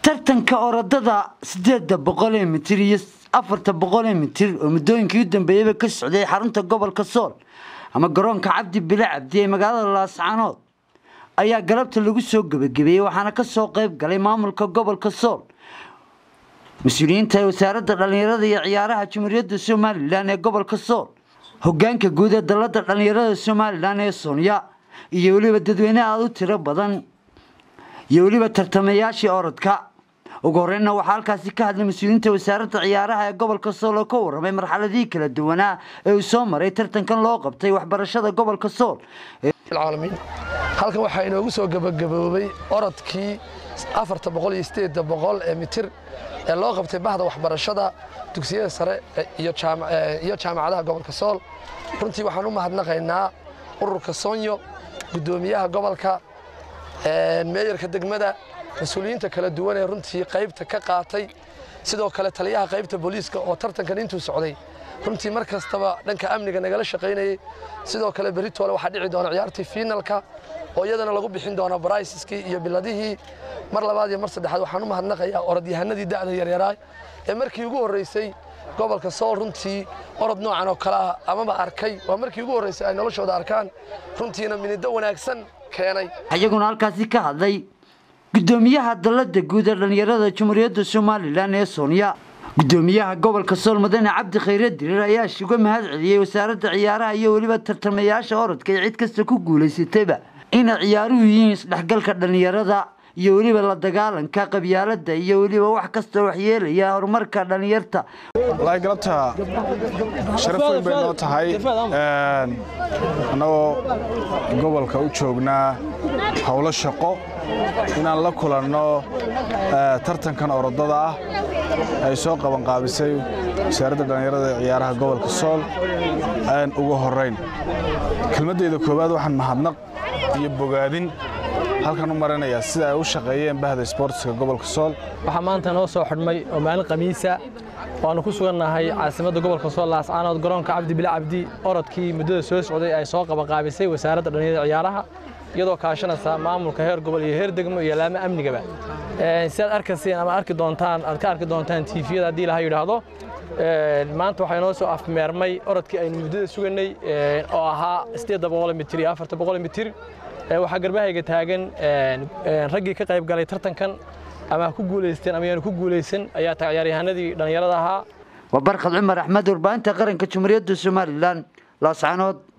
tartanka orodada sideeda boqol ee mitir iyo afarta boqol ee mitir oo muddooyinkii u dambeeyeyba ka socday xarunta gobolka sool ama garoonka cabdi bile cabdi ee magaalada laascanood ayaa galabta lagu soo gebagabeeyey waxaana ka soo qayb galay maamulka gobolka sool mas-uuliyiinta ee wasaaradda dhallinyarada iyo ciyaaraha jamhuuriyadda somalilan ee gobolka sool hogaanka guud ee dalladda dhallinyarada somalilan ee soonya iyo weliba dadweyne aada u tiro badan iyo weliba tartamayaashii orodka ugu horreynna waxaa halkaasi ka hadlay mas-uuliyiinta wasaaradda ciyaaraha ee gobolka sool oo ka warramay marxaladihii kala duwanaa ee uu soo maray tartankan loo qabtay waxbarashada gobolka sool العالمين halkan waxaa inoogu soo gabagaboobay orodkii afarta boqol iyo sideedda boqol ee mitir ee loo qabtay bahda waxbarashada dugsiyada sare iyo jaama- eh, iyo jaamacadaha gobolka sool runtii waxaan u mahadnaqaynaa ururka soonyo guddoomiyaha gobolka eh, meeyarka degmada mas-uuliyiinta kala duwan ee runtii qaybta ka qaatay sidoo kale taliyaha qaybta booliiska oo tartankan intuu socday runtii mar kastaba dhanka amniga nagala shaqaynayay sidoo kale beritoole waxaa dhici doona ciyaartii fiinalka oo iyadana lagu bixin doona baraysiskii iyo biladihii mar labaad iyo mar saddexaad waxaan u mahadnaqayaa orodyahanadii da'da yaryaraa ee markii ugu horreysay gobolka sool runtii orod noocan oo kale ah amaba arkay waa markii ugu horreysay ay noloshooda arkaan runtiina minido wanaagsan keenay iyaguna halkaasi ka hadlay guddoomiyaha dalladda guud ee dhallinyarada jamhuuriyadda somalilan ee soonya guddoomiyaha gobolka sool mudane cabdi khayre dirir ayaa uga mahad celiyey wasaaradda ciyaaraha iyo weliba tartamayaasha orodka ee cid kasta ku guulaysatayba inay ciyaaruhu yihiin isdhexgalka dhallinyarada iyo weliba la dagaalanka qabyaaladda iyo weliba wax kastoo waxyeelaya horumarka dhallinyarta wallaahi galabta sharaf weyn bay noo tahay Een, annagoo gobolka u joognaa howlo shaqo inaan la kulanno eh, tartankan orodada ah ay soo qabanqaabisay wasaaradda dhallinyarada ee ciyaaraha gobolka sool Een, ugu horrayn kelmaddayda koowaad waxaan mahadnaq iyo bogaadin halkan u marinayaa sida ay u shaqeeyeen bahda isboortiska gobolka sool waxaa maanta noo soo xidhmay oo maalin khamiisa waannu ku sugannahay caasimadda gobolka sool laascaanood garoonka cabdi bile cabdi orodkii muddada soo socday ay soo qabanqaabisay wasaaradda dhallinyarada ciyaaraha iyadoo kaashanaysa maamulka heer gobol iyo heer degmo iyo laamo amnigaba Een, si aad arkayseen ama arki doontaan aad ka arki doontaan tiifiyada haddii ilaha yidhaahdo Een, maanta waxaa inoo soo afmeermay orodkii aynu muddada suganay een, oo ahaa sideedda boqol mitir iyo afarta boqol mitir Ee, waxaa garbahayga taagan een, een, raggii ka qayb galay tartankan ama ha ku guulaysteen ama yaanu ku guulaysan ayaa tahay ciyaaryahanadii dhallinyarada ahaa waa barkad cumar axmed warbaahinta qaranka jamhuuriyadda somalilan laascanood